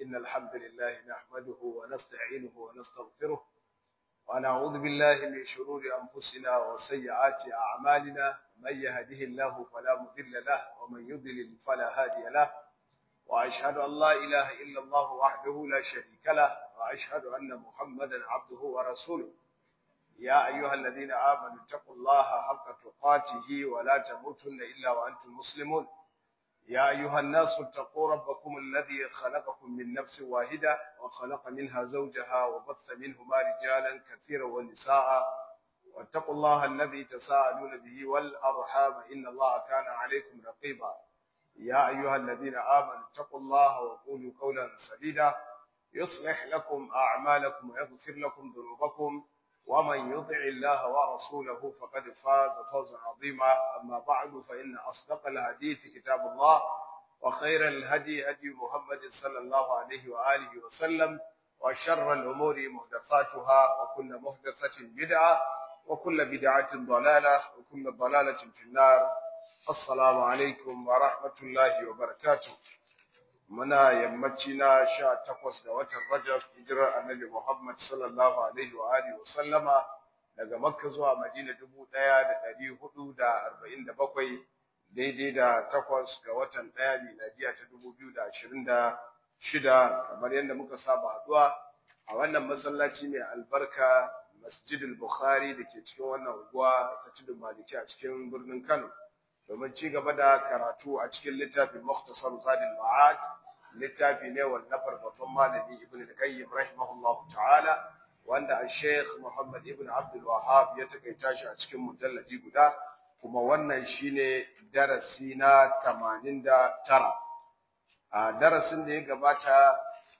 إن الحمد لله نحمده ونستعينه ونستغفره ونعوذ بالله من شرور أنفسنا وسيئات أعمالنا من يهده الله فلا مضل له ومن يضلل فلا هادي له وأشهد أن لا إله إلا الله وحده لا شريك له وأشهد أن محمدا عبده ورسوله يا أيها الذين آمنوا اتقوا الله حق تقاته ولا تموتن إلا وأنتم مسلمون يا أيها الناس اتقوا ربكم الذي خلقكم من نفس واحدة وخلق منها زوجها وبث منهما رجالا كثيرا ونساء واتقوا الله الذي تساءلون به والأرحام إن الله كان عليكم رقيبا يا أيها الذين آمنوا اتقوا الله وقولوا قولا سديدا يصلح لكم أعمالكم ويغفر لكم ذنوبكم ومن يطع الله ورسوله فقد فاز فوزا عظيما أما بعد فإن أصدق الحديث كتاب الله وخير الهدي هدي محمد صلى الله عليه وآله وسلم وشر الأمور محدثاتها وكل محدثة بدعة وكل بدعة ضلالة وكل ضلالة في النار السلام عليكم ورحمة الله وبركاته muna yammaci na sha takwas ga watan Rajab hijirar annabi Muhammad sallallahu alaihi wa alihi wa sallama daga Makka zuwa Madina dubu ɗaya da ɗari hudu da arba'in da bakwai daidai da takwas ga watan ɗaya miladiya ta dubu biyu da ashirin da shida kamar yadda muka saba haɗuwa a wannan masallaci mai albarka Masjidul Bukhari da ke cikin wannan unguwa ta tudun Maliki a cikin birnin Kano domin ci gaba da karatu a cikin littafin Mukhtasar Zadil Ma'ad littafi ne wallafar babban malami Ibn al-Qayyim rahimahullah ta'ala wanda al-Sheikh Muhammad Ibn Abdul Wahhab ya takaita shi a cikin mujalladi guda kuma wannan shine darasi na 89 a darasin da ya gabata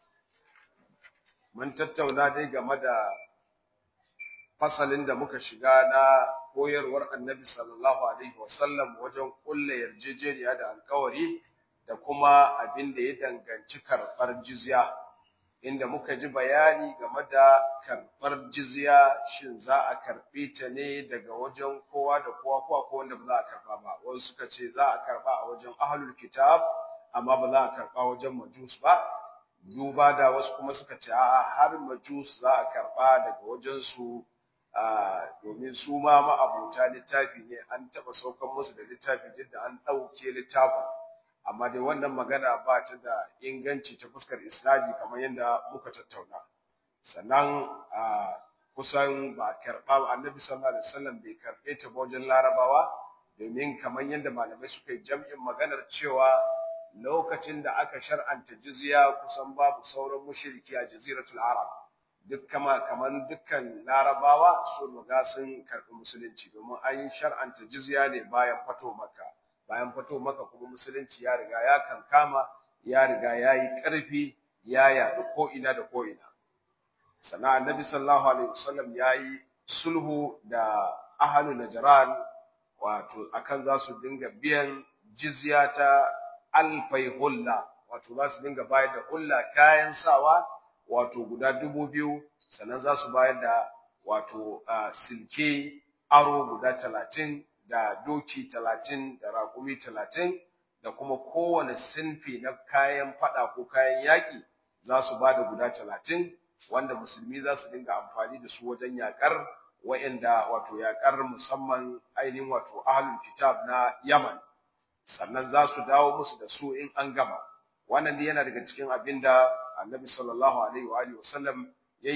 mun tattauna dai game da fasalin da muka shiga na koyarwar annabi sallallahu alaihi wasallam wajen kulle yarjejeniya da alkawari da kuma abin da ya danganci karɓar jizya inda muka ji bayani game da karɓar jizya shin za a karɓe ta ne daga wajen kowa da kowa kowa ko wanda ba za a karɓa ba wasu suka ce za a karɓa a wajen ahlul kitab amma ba za a karɓa wajen majus ba duba da wasu kuma suka ce a'a har majus za a karɓa daga wajen su domin su ma ma'abuta littafi ne an taɓa saukan musu da littafi duk da an ɗauke littafin amma dai wannan magana ba ta da inganci ta fuskar isnadi kamar yadda muka tattauna sannan kusan ba karɓa annabi sallallahu alaihi wasallam bai karɓe ta ba wajen larabawa domin kamar yadda malamai suka yi jam'in maganar cewa lokacin da aka shar'anta jizya kusan babu sauran mushriki a jaziratul arab duk kama kaman dukkan larabawa sun riga sun karɓi musulunci domin an yi shar'anta jizya ne bayan fato maka bayan fato maka kuma musulunci ya riga ya kankama ya riga ya yi ƙarfi ya yaɗu ko ina da ko ina sannan annabi sallallahu alaihi wasallam ya yi sulhu da ahalu najran wato akan za su dinga biyan jizya ta alfai hulla wato za su dinga bayar da hulla kayan sawa wato guda dubu biyu sannan za su bayar da wato silke aro guda talatin da doki talatin da raƙumi talatin da kuma kowane sinfi na kayan fada ko kayan yaƙi za su ba da guda talatin wanda musulmi za su dinga amfani da su wajen yaƙar wa'inda wato yaƙar musamman ainihin wato ahlul kitab na yaman sannan za su dawo musu da su in an gama wannan yana daga cikin abin da annabi sallallahu alaihi wa alihi wasallam ya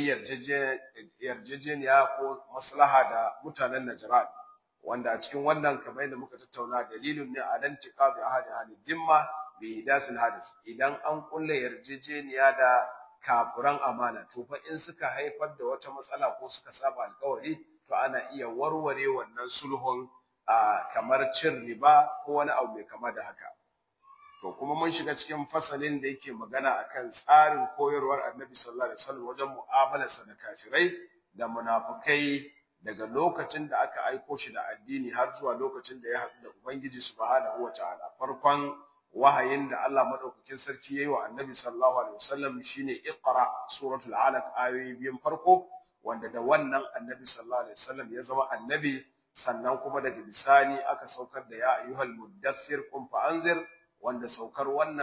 yarjejeniya ko maslaha da mutanen Najran wanda a cikin wannan kamar yadda muka tattauna dalilin ne a dan tiqabi ahadi ahli dimma bi dasil hadis idan an kulle yarjejeniya da kafuran amana to fa in suka haifar da wata matsala ko suka saba alkawari to ana iya warware wannan sulhun kamar cin riba ko wani abu mai kama da haka to kuma mun shiga cikin fasalin da yake magana akan tsarin koyarwar Annabi sallallahu alaihi wasallam wajen mu'amalarsa da kafirai da munafukai daga lokacin da aka aiko shi da addini har zuwa lokacin da ya haɗu da Ubangiji subhanahu wataala farkon wahayin da Allah madaukakin sarki yayi wa Annabi sallallahu alaihi wasallam shine Iqra suratul Alaq ayoyi biyan farko wanda da wannan Annabi sallallahu alaihi wasallam ya zama annabi sannan kuma daga bisani aka saukar da ya ayyuhal muddathir qum fa anzir wanda saukar wannan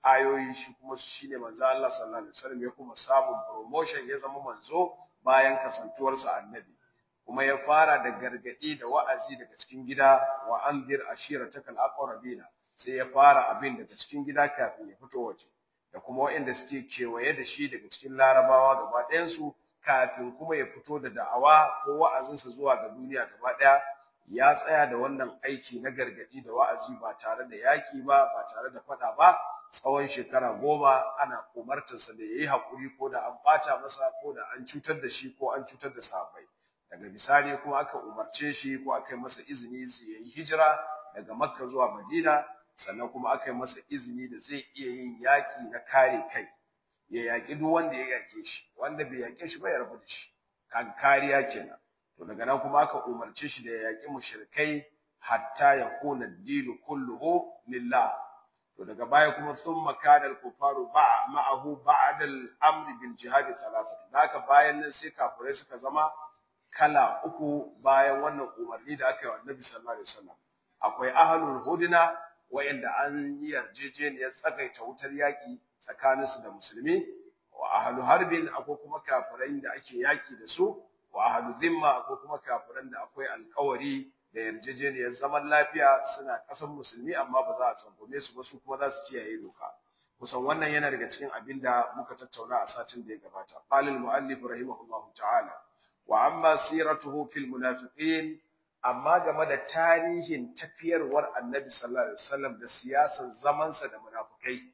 ayoyi shi kuma shine manzo Allah sallallahu alaihi wasallam ya kuma samun promotion ya zama manzo bayan kasantuwarsa annabi kuma ya fara da gargadi da wa'azi daga cikin gida wa anzir ashiratakal aqrabina sai ya fara abin daga cikin gida kafin ya fito waje da kuma waɗanda suke kewaye da shi daga cikin larabawa gaba ɗayansu kafin kuma ya fito da da'awa ko wa'azinsa zuwa ga duniya gaba ɗaya ya tsaya da wannan aiki na gargadi da wa'azi ba tare da yaki ba ba tare da faɗa ba tsawon shekara goma ana umartarsa da ya yi haƙuri ko da an ɓata masa ko da an cutar da shi ko an cutar da sahabbai daga bisani kuma aka umarce shi ko aka yi masa izini ya yi hijira daga makka zuwa madina sannan kuma aka yi masa izini da zai iya yin yaƙi na kare kai ya yaƙi duk wanda ya yaƙe shi wanda bai yaƙe shi ba ya rabu da shi kan kariya kenan to daga nan kuma aka umarce shi da ya yaƙi mushrikai hatta ya kuna dinu kulluhu lillah to daga baya kuma thumma kana al-kufaru ba ma'ahu ba'da al-amr bil jihad thalathah haka bayan nan sai kafirai suka zama kala uku bayan wannan umarni da aka yi wa Annabi sallallahu alaihi wasallam akwai ahlul hudna wa'inda an yi yarjejeniyar tsagaita wutar yaƙi tsakaninsu da musulmi wa ahlu harbin akwai kuma kafirai da ake yaƙi da su wa ahlu zimma akwai kuma kafiran da akwai alƙawari da yarjejeniyar zaman lafiya suna ƙasar musulmi amma ba za a tsangwame su ba su kuma za su kiyaye doka kusan wannan yana daga cikin abin da muka tattauna a satin da ya gabata qalil muallif rahimahullahu ta'ala wa amma siratuhu fil munafiqin amma game da tarihin tafiyarwar annabi sallallahu alaihi wasallam da siyasar zamansa da munafukai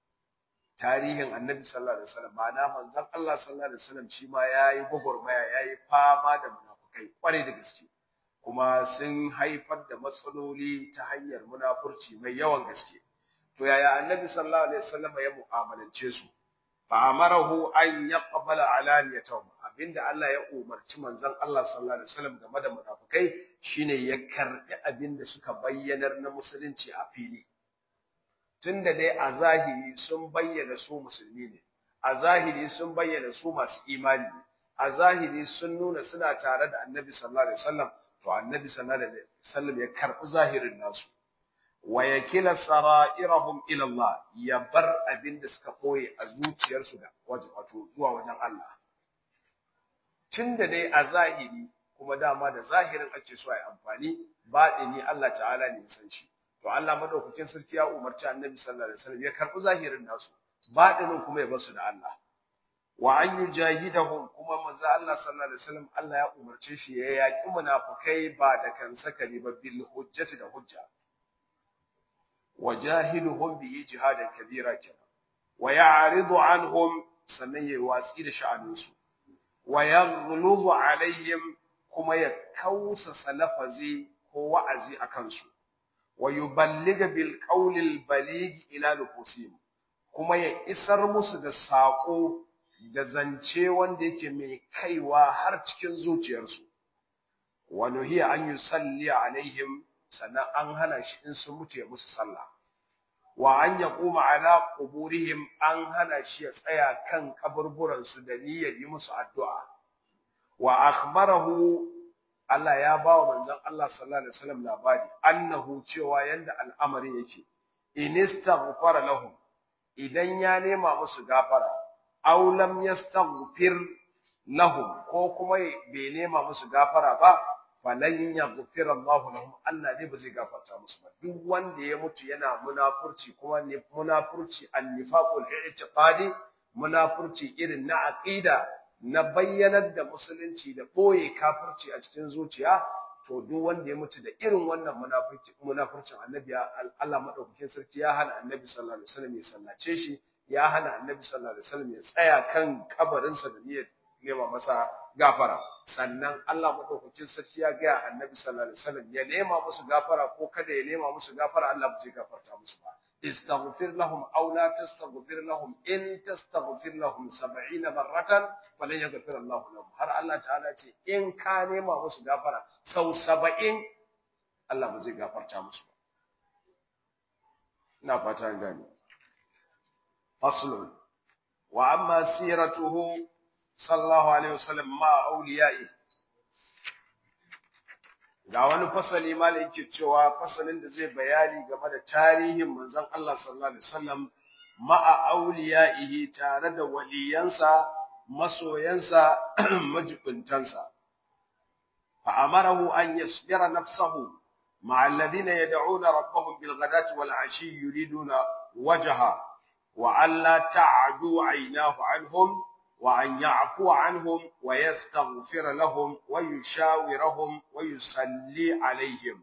tarihin annabi sallallahu alaihi wasallam ma'ana manzon Allah sallallahu alaihi wasallam shi ma yayi gwagwarmaya yayi fama da munafukai kwarai da gaske kuma sun haifar da matsaloli ta hanyar munafurci mai yawan gaske to yaya annabi sallallahu alaihi wasallam ya mu'amalance su fa amarahu an yaqbala alaniyatahum abinda Allah ya umarci manzon Allah sallallahu alaihi wasallam game da munafikai shine ya karbi abinda suka bayyanar na musulunci a fili tunda dai a zahiri sun bayyana su musulmi ne a zahiri sun bayyana su masu imani ne a zahiri sun nuna suna tare da annabi sallallahu alaihi wasallam to annabi sallallahu alaihi wasallam ya karbi zahirin nasu wa yakila sara'irahum ila Allah ya bar abinda suka koye a zuciyarsu da wato zuwa wajen Allah tunda dai a zahiri kuma dama da zahirin ake so a yi amfani baɗini Allah ta'ala ne san shi to Allah madaukakin sarki ya umarci Annabi sallallahu alaihi wasallam ya karɓi zahirin nasu baɗinin kuma ya basu da Allah wa an yujahidahum kuma manzo Allah sallallahu alaihi wasallam Allah ya umarce shi ya yaki munafikai ba da kansa kare ba bil hujjati da hujja wajahiduhum bi jihadan kabira kenan wa ya'ridu anhum sannan yayi watsi da sha'aninsu wa yaghluzu alaihim kuma ya kausa salafazi ko wa'azi akan su wa yuballiga bil qawli al baligh ila nufusihim kuma ya isar musu da sako da zance wanda yake mai kaiwa har cikin zuciyarsu wa nuhiya an yusalli alaihim sannan an hana shi in sun mutu ya musu sallah wa an yaquma ala quburihim an hana shi ya tsaya kan kaburburan su da niyyar yi musu addu'a wa akhbarahu Allah ya ba wa manzon Allah sallallahu alaihi wasallam labari annahu cewa yanda al'amari yake inistaghfara lahum idan ya nema musu gafara aw lam yastaghfir lahum ko kuma bai nema musu gafara ba falan yaghfir Allah lahum Allah ne ba zai gafarta musu ba duk wanda ya mutu yana munafurci kuma ne munafurci annifaqul i'tiqadi munafurci irin na aqida na bayyanar da musulunci da boye kafirci a cikin zuciya to duk wanda ya mutu da irin wannan munafurci munafurcin annabi Allah madaukakin sarki ya hana annabi sallallahu alaihi wasallam ya sallace shi ya hana annabi sallallahu alaihi wasallam ya tsaya kan kabarinsa da niyyar nema masa gafara sannan Allah madaukakin sarki ya ga annabi sallallahu alaihi wasallam ya nema musu gafara ko kada ya nema musu gafara Allah ba zai gafarta musu ba istaghfir lahum aw la tastaghfir lahum in tastaghfir lahum 70 marratan falan yaghfir Allah lahum har Allah ta'ala ce in ka nema musu gafara sau 70 Allah ba zai gafarta musu ba ina fata gani faslun wa amma siratuhu sallallahu alaihi wasallam ma auliya'i ga wani fasali malai yake cewa fasalin da zai bayani game da tarihin manzon Allah sallallahu alaihi wasallam ma'a auliya'ihi tare da waliyansa masoyansa majibuntansa fa amarahu an yasbira nafsahu ma'a alladhina yad'una rabbahum bil ghadati wal 'ashi yuriduna wajha wa alla ta'du 'aynahu 'anhum wa an ya'fu 'anhum wa yastaghfir lahum wa yushawirahum wa yusalli 'alayhim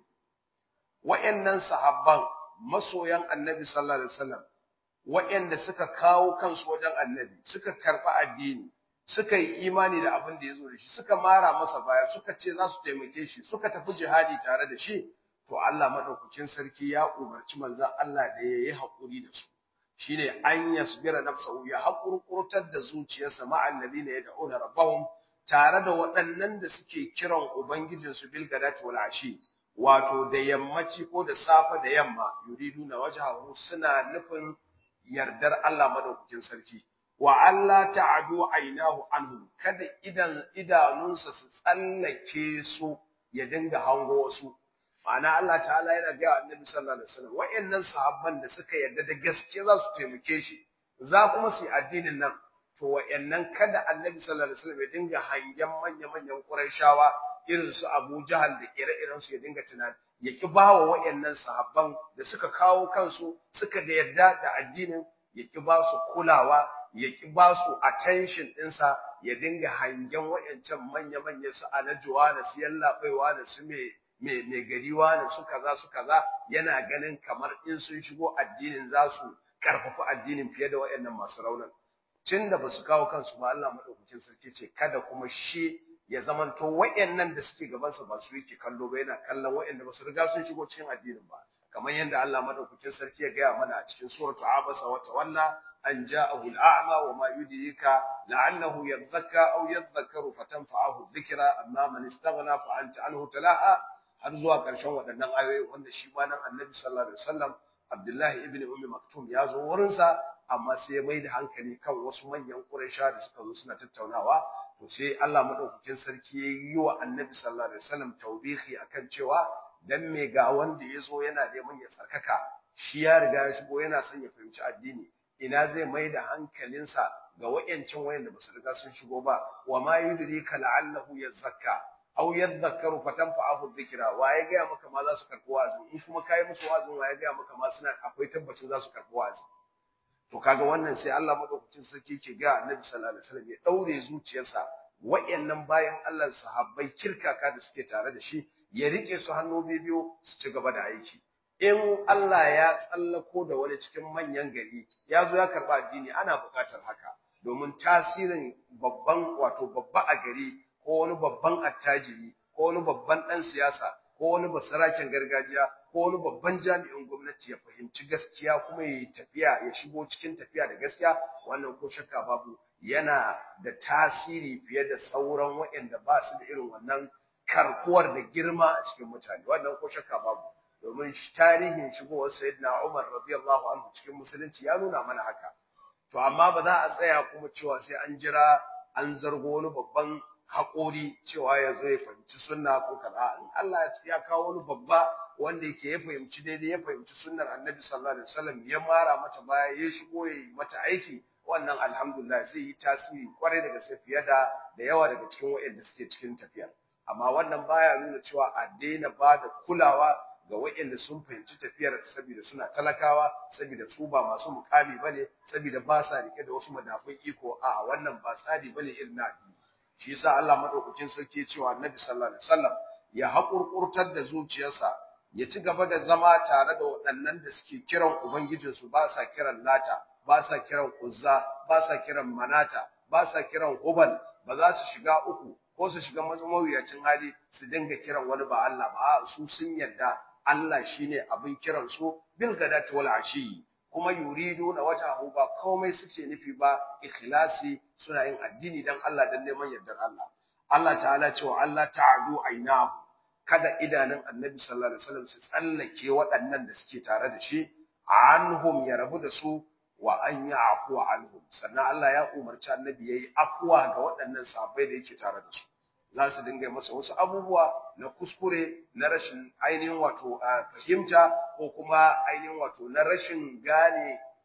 wa'annan sahabban masoyan annabi sallallahu alaihi wasallam waɗanda suka kawo kansu wajen annabi suka karɓi addini suka yi imani da abin da ya zo da shi suka mara masa baya suka ce za su taimake shi suka tafi jihadi tare da shi to Allah madaukakin sarki ya umarci manzon Allah da ya yi haƙuri da su shine an yasbira nafsahu ya haƙurƙurtar da zuciyarsa ma annabina yad'una rabbahum tare da waɗannan da suke kiran ubangijinsu bil gadati wal ashi wato da yammaci ko da safa da yamma yuriduna wajhahu suna nufin yardar Allah madaukakin sarki wa Allah ta'adu ainahu anhu kada idan idanunsa su tsallake su ya dinga hango wasu ma'ana Allah ta'ala yana ga Annabi sallallahu alaihi wasallam wayannan sahabban da suka yarda da gaske za su taimake shi za kuma su yi addinin nan to wayannan kada Annabi sallallahu alaihi wasallam ya dinga hangen manya-manyan Qurayshawa irin su Abu Jahal da ire-iren su ya dinga tunani ya ki bawa wayannan sahabban da suka kawo kansu suka da yarda da addinin ya ki ba su kulawa ya ki ba su attention ɗinsa ya dinga hangen wayancan manya-manya su alajuwa da su yallaɓaiwa da su mai mai gariwa da su kaza su kaza yana ganin kamar in sun shigo addinin za su karfafa addinin fiye da wayannan masu raunin tun da ba su kawo kansu ba Allah madaukakin sarki ce kada kuma shi ya zamanto wayannan da suke gabansa ba su yake kallo ba yana kallon wayanda ba su riga sun shigo cikin addinin ba kamar yadda Allah madaukakin sarki ya gaya mana a cikin suratu abasa wa tawalla an ja'ahu al'a'ma wa ma yudrika la'annahu yadhakka aw yadhakkaru fatanfa'ahu dhikra amma man istaghna fa anta anhu talaha har zuwa ƙarshen waɗannan ayoyi wanda shi ma nan annabi sallallahu alaihi wasallam Abdullahi ibn Ummi Maktum ya zo wurinsa amma sai ya mai da hankali kan wasu manyan Quraysha da suka zo suna tattaunawa to sai Allah madaukakin sarki ya yi wa annabi sallallahu alaihi wasallam tawbihi akan cewa dan me ga wanda ya zo yana neman ya tsarkaka shi ya riga ya shigo yana son ya fahimci addini ina zai mai da hankalinsa ga wayancin wayanda basu riga sun shigo ba wa ma yudrika la'allahu yazakka aw yadhakkaru fatanfa'ahu dhikra wa ya ga maka ma za su karbi wa'azi in kuma kai musu wa'azin wa ya ga maka ma suna akwai tabbacin za su karbi wa'azi to kaga wannan sai Allah madaukakin sarki ke ga Annabi sallallahu alaihi wasallam ya daure zuciyarsa wayannan bayan Allah sahabbai kirkaka da suke tare da shi ya rike su hannu biyu su ci gaba da aiki in Allah ya tsallako da wani cikin manyan gari ya zo ya karba addini ana buƙatar haka domin tasirin babban wato babba a gari ko wani babban attajiri ko wani babban ɗan siyasa ko wani basaraken gargajiya ko wani babban jami'in gwamnati ya fahimci gaskiya kuma ya yi tafiya ya shigo cikin tafiya da gaskiya wannan ko shakka babu yana da tasiri fiye da sauran waɗanda ba su da irin wannan karkuwar da girma a cikin mutane wannan ko shakka babu domin tarihin shigowar sayyidina Umar radiyallahu anhu cikin musulunci ya nuna mana haka to amma ba za a tsaya kuma cewa sai an jira an zargo wani babban haƙori cewa ya zo ya fahimci sunna ko kaza in Allah ya kawo wani babba wanda yake ya fahimci daidai ya fahimci sunnar Annabi sallallahu alaihi wasallam ya mara mata baya ya shigo ya yi mata aiki wannan alhamdulillah zai yi tasiri kwarai da gaske fiye da da yawa daga cikin waɗanda suke cikin tafiya amma wannan baya nuna cewa a daina ba da kulawa ga waɗanda sun fahimci tafiyar saboda suna talakawa saboda su ba masu mukami bane saboda ba sa rike da wasu madafun iko a wannan ba tsari bane irin na addini shi yasa Allah madaukakin sarki ya cewa Annabi sallallahu alaihi wasallam ya haƙurƙurtar da zuciyarsa ya ci gaba da zama tare da waɗannan da suke kiran ubangijinsu ba sa kiran lata ba sa kiran uzza ba sa kiran manata ba sa kiran hubal ba za su shiga uku ko su shiga mawuyacin hali su dinga kiran wani ba Allah ba su sun yarda Allah shine abin kiran su bil gadati wal ashi kuma yuridu na wajhahu ba komai suke nufi ba ikhlasi suna yin addini dan Allah dan neman yardar Allah Allah ta'ala cewa Allah ta'adu ainahu kada idanun Annabi sallallahu alaihi wasallam su tsallake waɗannan da suke tare da shi anhum ya rabu da su wa an ya'fu anhum sannan Allah ya umarci Annabi yayi afwa ga waɗannan sahabbai da yake tare da su za su dinga masa wasu abubuwa na kuskure na rashin ainihin wato fahimta ko kuma ainihin wato na rashin gane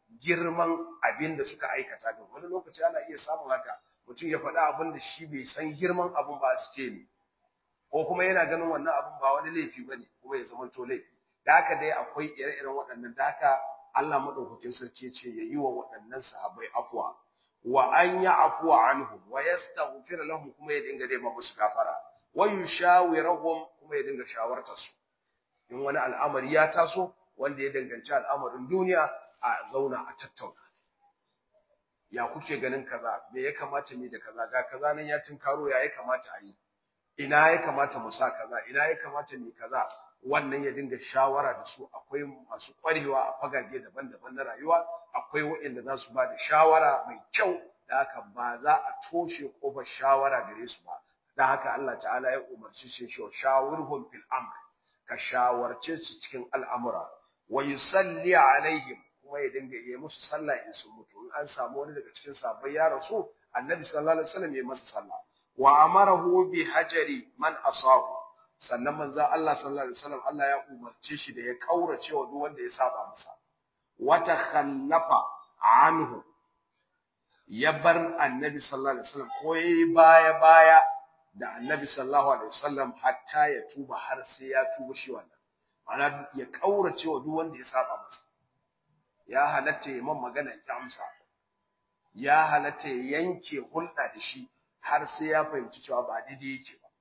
girman abin da suka aikata din wani lokaci ana iya samun haka mutum ya faɗa abin da shi bai san girman abin ba suke ne ko kuma yana ganin wannan abin ba wani laifi bane kuma ya zama to laifi da haka dai akwai ire-iren waɗannan da haka Allah madaukakin sarki ya ce ya yi wa waɗannan sahabbai afwa wa an ya afwa anhum wa yastaghfir lahum kuma ya dinga dai musu gafara wa yushawirahum kuma ya dinga shawartar su in wani al'amari ya taso wanda ya danganci al'amarin duniya a zauna a tattauna ya kuke ganin kaza me ya kamata ni da kaza ga kaza nan ya tinkaro ya ya kamata a yi ina ya kamata mu sa kaza ina ya kamata mu kaza wannan ya dinga shawara da su akwai masu kwarewa a fagage daban-daban na rayuwa akwai waɗanda za su ba da shawara mai kyau da haka ba za a toshe kofar shawara gare su ba da haka Allah ta'ala ya umarci shi shi shawirhum fil amr ka shawarce su cikin al'amura wa yusalli alaihim kuma ya dinga yi musu sallah in sun mutu in an samu wani daga cikin sahabbai ya rasu annabi sallallahu alaihi wasallam ya masa sallah wa amarahu bi hajari man asahu sannan manzo Allah sallallahu alaihi wasallam Allah ya umarce shi da ya kaurace wa duk wanda ya saba masa wa takhallafa anhu ya bar annabi sallallahu alaihi wasallam ko yayi baya baya da annabi sallallahu alaihi wasallam hatta ya tuba har sai ya tuba shi wannan ma'ana ya kaurace wa duk wanda ya saba masa ya halatta ya man magana ya amsa ya halatta ya yanke hulɗa da shi har sai ya fahimci cewa ba daidai yake ba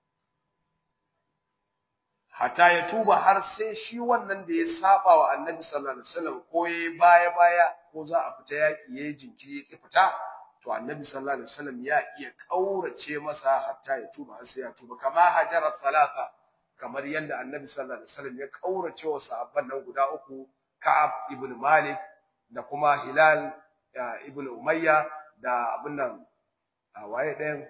hata ya tuba har sai shi wannan da ya saba wa annabi sallallahu alaihi wasallam ko yayi baya baya ko za a fita yaki yayi jinkiri ya fita to annabi sallallahu alaihi wasallam ya iya kaurace masa hatta ya tuba har sai ya tuba kama hajara talata kamar yadda annabi sallallahu alaihi wasallam ya kaurace wa sahabban nan guda uku Ka'ab ibn Malik da kuma Hilal ibn Umayya da abin nan waye ɗayan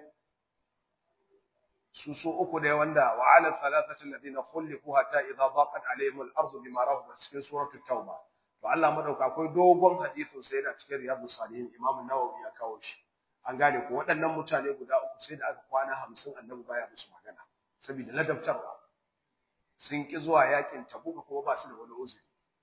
su su uku ne wanda wa ala thalathati alladhina khulifu hatta idha daqat alaihim al-ardu bima rahabat cikin suratul tauba to Allah madauka akwai dogon hadisin sai da cikin riyadus salihin Imam Nawawi ya kawo shi an gane ko waɗannan mutane guda uku sai da aka kwana 50 annabi baya musu magana saboda ladabtarwa sun ki zuwa yakin tabuka kuma ba su da wani uzuri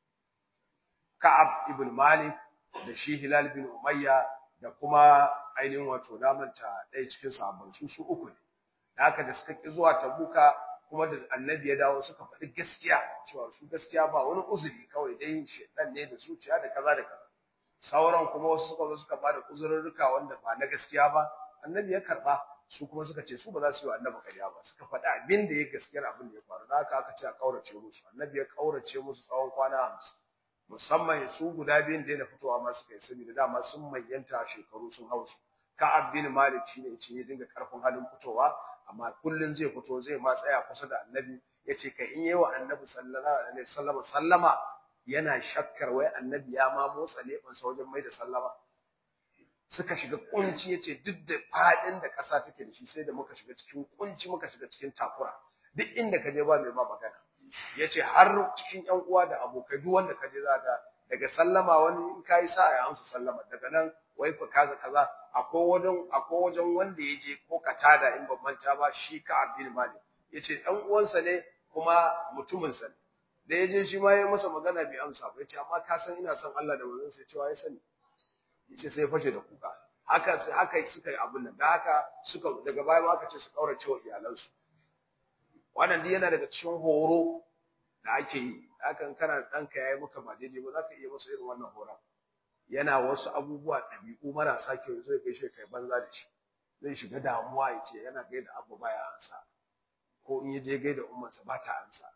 Ka'ab ibn Malik da shi Hilal bin Umayya da kuma ainihin wato namanta ɗaya cikin sahabban su su uku ne da haka da suka ki zuwa tabuka kuma da annabi ya dawo suka faɗi gaskiya cewa su gaskiya ba wani uzuri kawai dai shedan ne da zuciya da kaza da kaza sauran kuma wasu suka zo suka bada uzurrurruka wanda ba na gaskiya ba annabi ya karba su kuma suka ce su ba za su yi wa annabi ƙarya ba suka faɗi abin da ya gaskiyar abin da ya faru da haka aka ce a kaurace musu annabi ya kaurace musu tsawon kwana hamsin musamman su guda biyun da yana fitowa ma suka yi saboda dama sun mayyanta shekaru sun hausu Ka'ab bin Malik shine ce ya dinga karfin halin fitowa amma kullun zai fito zai ma tsaya kusa da Annabi yace kai in yayi wa Annabi sallallahu alaihi wasallam sallama yana shakkar wai Annabi ya ma motsa leban sa wajen mai da sallama suka shiga kunci yace duk da fadin da kasa take da shi sai da muka shiga cikin kunci muka shiga cikin takura duk inda ka je ba mai ba magana yace har cikin ƴan uwa da abokai duk wanda ka je zaka daga sallama wani in kai sa ya amsa sallama daga nan wai ku kaza kaza akwai wajen akwai wajen wanda yaje ko katada in ban manta ba shi ka Abdul Malik yace dan uwansa ne kuma mutumin sa ne da yaje shi ma yayi masa magana bai amsa ba yace amma ka san ina son Allah da manzon sa yace wa ya sani yace sai fashe da kuka haka sai haka suka yi abin nan da haka suka daga baya ma aka ce su kaurace wa iyalansu wannan dai yana daga cikin horo da ake yi hakan kana ɗanka yayi maka ba daidai ba za ka iya masa irin wannan horon yana wasu abubuwa ɗabi'u marasa kyau zai kai shi kai banza da shi zai shiga damuwa ya ce yana gaida abu baya ansa ko in je gaida ummarsa ba ta ansa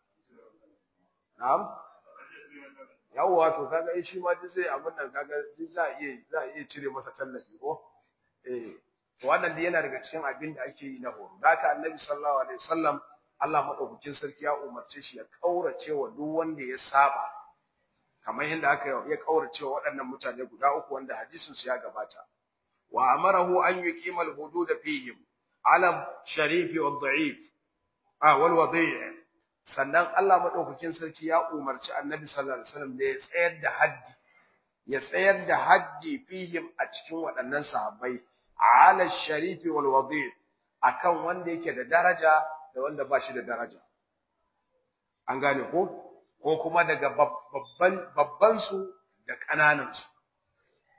na'am yawwa to kaga in shi ma duk zai abin nan kaga duk za a iya za a iya cire masa tallafi ko eh to wannan dai yana daga cikin abin da ake yi na horo da haka annabi sallallahu alaihi wasallam Allah madaukakin sarki ya umarce shi ya kaurace wa duk wanda ya saba kamar yadda aka ya kaurace wa waɗannan mutane guda uku wanda hadisin su ya gabata wa amarahu an yuqima al-hudud fihim ala sharifi wa dha'if ah wal wadi' sannan Allah madaukakin sarki ya umarci Annabi sallallahu alaihi wasallam da ya tsayar da haddi ya tsayar da haddi fihim a cikin waɗannan sahabbai ala sharifi wal wadi' akan wanda yake da daraja da wanda ba shi da daraja an gane ko ko kuma daga babban babban su da kananan su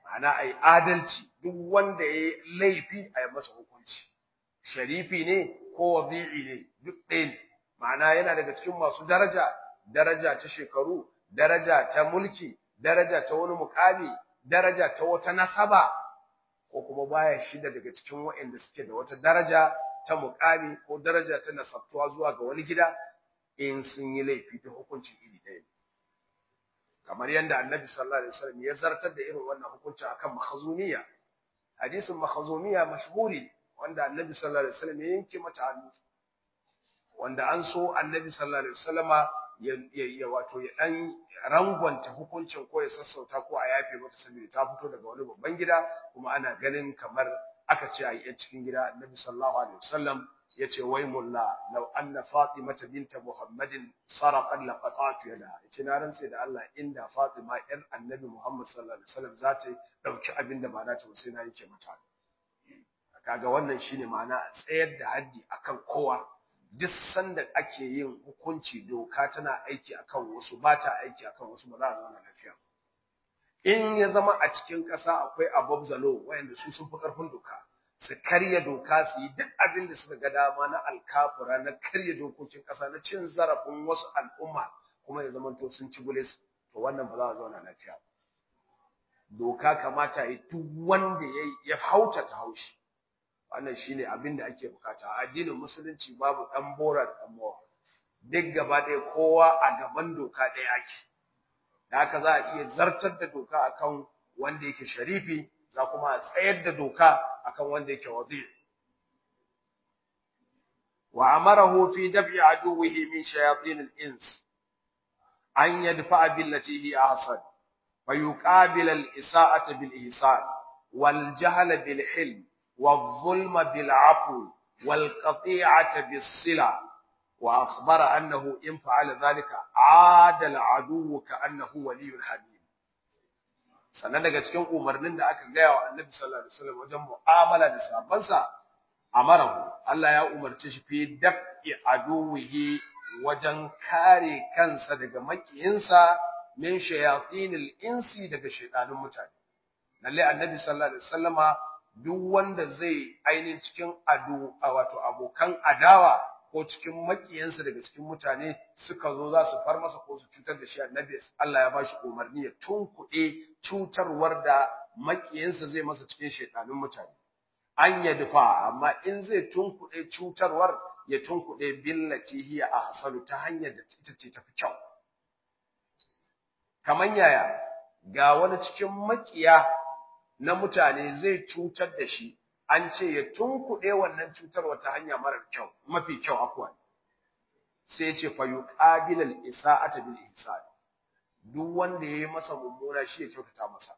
ana ai adalci duk wanda ya laifi a yi masa hukunci sharifi ne ko wadi'i ne duk ɗaya ne ma'ana yana daga cikin masu daraja daraja ta shekaru daraja ta mulki daraja ta wani mukami daraja ta wata nasaba ko kuma baya shida daga cikin waɗanda suke da wata daraja ta mukami ko daraja ta nasabtuwa zuwa ga wani gida in sun yi laifi ta hukuncin iri ɗaya kamar yadda annabi sallallahu alaihi wasallam ya zartar da irin wannan hukunci akan makhzumiya hadisin makhzumiya mashhuri wanda annabi sallallahu alaihi wasallam ya yanke mata hannu wanda an so annabi sallallahu alaihi wasallama ya wato ya dan rangwanta hukuncin ko ya sassauta ko a yafe mata saboda ta fito daga wani babban gida kuma ana ganin kamar aka ce a yi cikin gida annabi sallallahu alaihi wasallam yace wai mulla law anna fatimata binta muhammadin sarqat la qata'tu yada yace na rantse da Allah inda fatima yar annabi muhammad sallallahu alaihi wasallam za ta dauki abin da ba na ta sai na yake mata kaga wannan shine ma'ana tsayar da haddi akan kowa duk sanda ake yin hukunci doka tana aiki akan wasu ba ta aiki akan wasu ba za a zauna lafiya in ya zama a cikin ƙasa akwai above the law wayanda su sun fi ƙarfin doka su karya doka su yi duk abin da suka ga dama na alkafura na karya dokokin ƙasa na cin zarafin wasu al'umma kuma ya zama to sun ci bulis to wannan ba za a zauna lafiya doka kamata ya duk wanda ya hauta ta haushi wannan shine abin da ake bukata a addinin musulunci babu dan bora dan mowa duk gaba ɗaya kowa a gaban doka ɗaya ake da haka za a iya zartar da doka akan wanda yake sharifi za kuma a tsayar da doka akan wanda yake wadi wa amarahu fi dab'i aduwwihi min shayatin al-ins an yadfa'a billati hi ahsan fa yuqabil al-isa'ata bil ihsan wal jahla bil hilm والظلم بالعفو والقطيعة بالصلة وأخبر أنه إن فعل ذلك عاد العدو كأنه ولي حميم sannan daga cikin umarnin da aka gaya wa annabi sallallahu alaihi wasallam wajen mu'amala da sabansa amarahu Allah ya umarce shi fi dab'i aduwihi wajen kare kansa daga makiyinsa min shayatinil insi daga shaytanun mutane lalle annabi sallallahu alaihi wasallama duk wanda zai ainihin cikin ado a wato abokan adawa ko cikin makiyansa daga cikin mutane suka zo za su far masa ko su cutar da shi annabi Allah ya ba shi umarni ya tunkuɗe cutarwar da makiyansa zai masa cikin shaitanun mutane an ya dufa amma in zai tunkuɗe cutarwar ya tunkuɗe billati hiya ahsanu ta hanyar da ita ce tafi kyau kaman yaya ga wani cikin makiya na mutane zai cutar da shi an ce ya tunkuɗe wannan cutarwa ta hanya marar kyau mafi kyau afwan sai ya ce fa yuqabil al isa'ata bil ihsan duk wanda yayi masa mummuna shi ya kyautata masa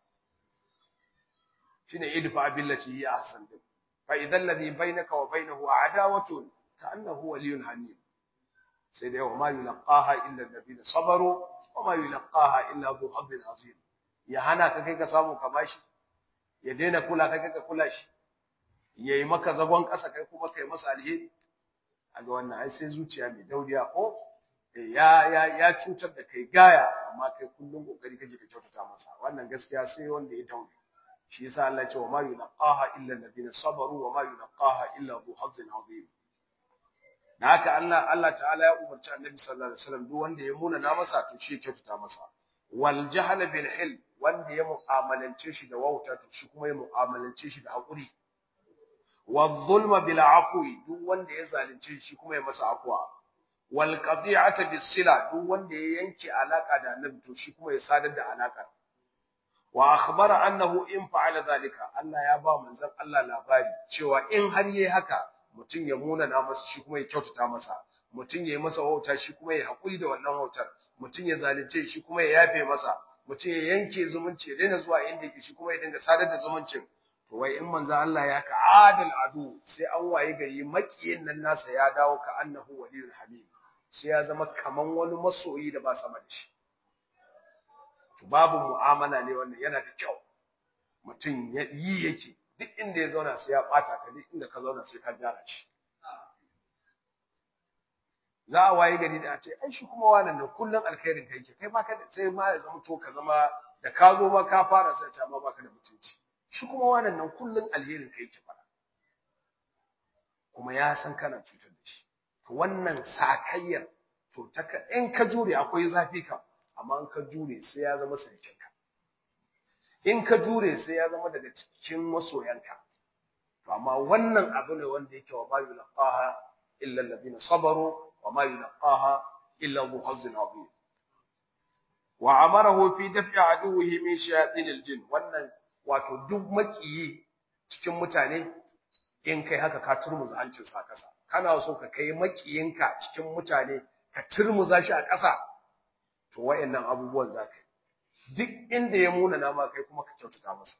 shine idfa billati hi ahsan din fa idan ladhi bainaka wa bainahu adawatun ka'annahu waliyyun hamim sai dai wa ma yulqaha illa alladhina sabaru wa ma yulqaha illa dhu hazzin azim ya hana ka kai ka samu ka bashi ya daina kula kai ka kula shi yayi maka zagon ƙasa kai kuma kai masa alheri aga wannan ai sai zuciya mai dauriya ko ya ya ya cutar da kai gaya amma kai kullum kokari kake ka kyautata masa wannan gaskiya sai wanda ya daure shi yasa Allah ya ce wa ma yulqaha illa alladhina sabaru wa ma yulqaha illa dhu hazzin azim da haka Allah Allah ta'ala ya umarci Annabi sallallahu alaihi wasallam duk wanda ya muna na masa to shi kyautata masa wal jahl bil hilm wanda ya mu'amalance shi da wauta to shi kuma ya mu'amalance shi da hakuri wal zulma bil afwi duk wanda ya zalunce shi kuma ya masa afwa wal qati'ata bis sila duk wanda ya yanke alaka da Annabi to shi kuma ya sadar da alaka wa akhbara annahu in fa'ala zalika Allah ya ba manzon Allah labari cewa in har yayi haka mutum ya munana masa shi kuma ya kyautata masa mutum ya yi masa wauta shi kuma ya haƙuri da wannan wautar mutum ya zalunce shi kuma ya yafe masa mutum ya yanke zumunci ya daina zuwa inda yake shi kuma ya dinga sadar da zumuncin to wai in manzo Allah ya ka adal adu sai an waye gari makiyin nan nasa ya dawo ka annahu waliyul hamim sai ya zama kaman wani masoyi da ba sama da shi to babu mu'amala ne wannan yana da kyau mutum ya yi yake duk inda ya zauna sai ya bata ka duk inda ka zauna sai ka gyara shi za a waye gari da a ce ai shi kuma wannan da kullun alkhairin kai ke kai ma ka sai ma ya zama to ka zama da ka zo ma ka fara sai ce amma baka da mutunci shi kuma wannan nan kullun alherin kai yake fara kuma ya san kana cutar da shi to wannan sakayyar to ta in ka jure akwai zafi kam amma in ka jure sai ya zama sarkinka in ka jure sai ya zama daga cikin masoyanka to amma wannan abu ne wanda yake wa bayu laqaha illa alladhina sabaru wa ma yulqaha illa dhu hazzin azim wa amarahu fi daf'i aduwwihi min shayatin aljin wannan wato duk makiyi cikin mutane in kai haka ka turmuza hancin sa kasa kana so ka kai makiyinka cikin mutane ka turmuza shi a kasa to wayannan abubuwan zaka yi duk inda ya muna nama kai kuma ka kyautata masa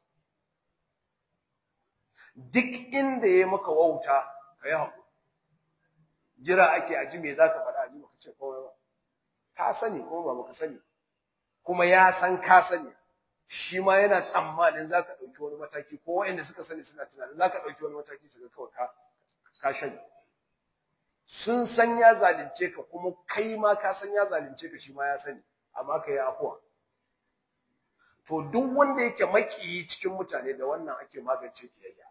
duk inda ya maka wauta ka yi haƙuri jira ake aji me za ka faɗa aji baka ce kawai ba ka sani kuma ba baka sani kuma ya san ka sani shi ma yana tsammanin za ka ɗauki wani mataki ko waɗanda suka sani suna tunanin za ka ɗauki wani mataki su ga kawai ka ka shani sun san ya zalunce ka kuma kai ma ka san ya zalunce ka shi ma ya sani amma ka yi afuwa to duk wanda yake makiyi cikin mutane da wannan ake magance kiyayya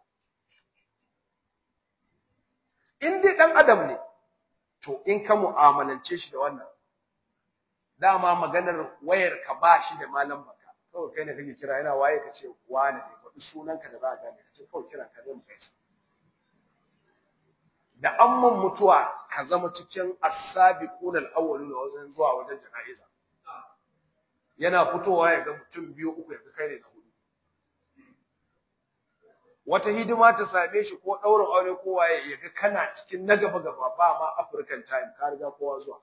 in dai dan adam ne to in ka mu'amalance shi da wannan dama maganar wayar ka ba shi da malam baka kawai kai ne kake kira yana waye ka ce wani ne faɗi sunanka da za a gane ka ce kawai kira ka ne mu gaisa da amman mutuwa ka zama cikin as-sabiquna al-awwaluna wajen zuwa wajen jana'iza yana fitowa ya ga mutum biyu uku ya ga kai ne na hudu wata hidima ta same shi ko ɗaurin aure ko waye ya ga kana cikin na gaba gaba ba ma African time ka riga kowa zuwa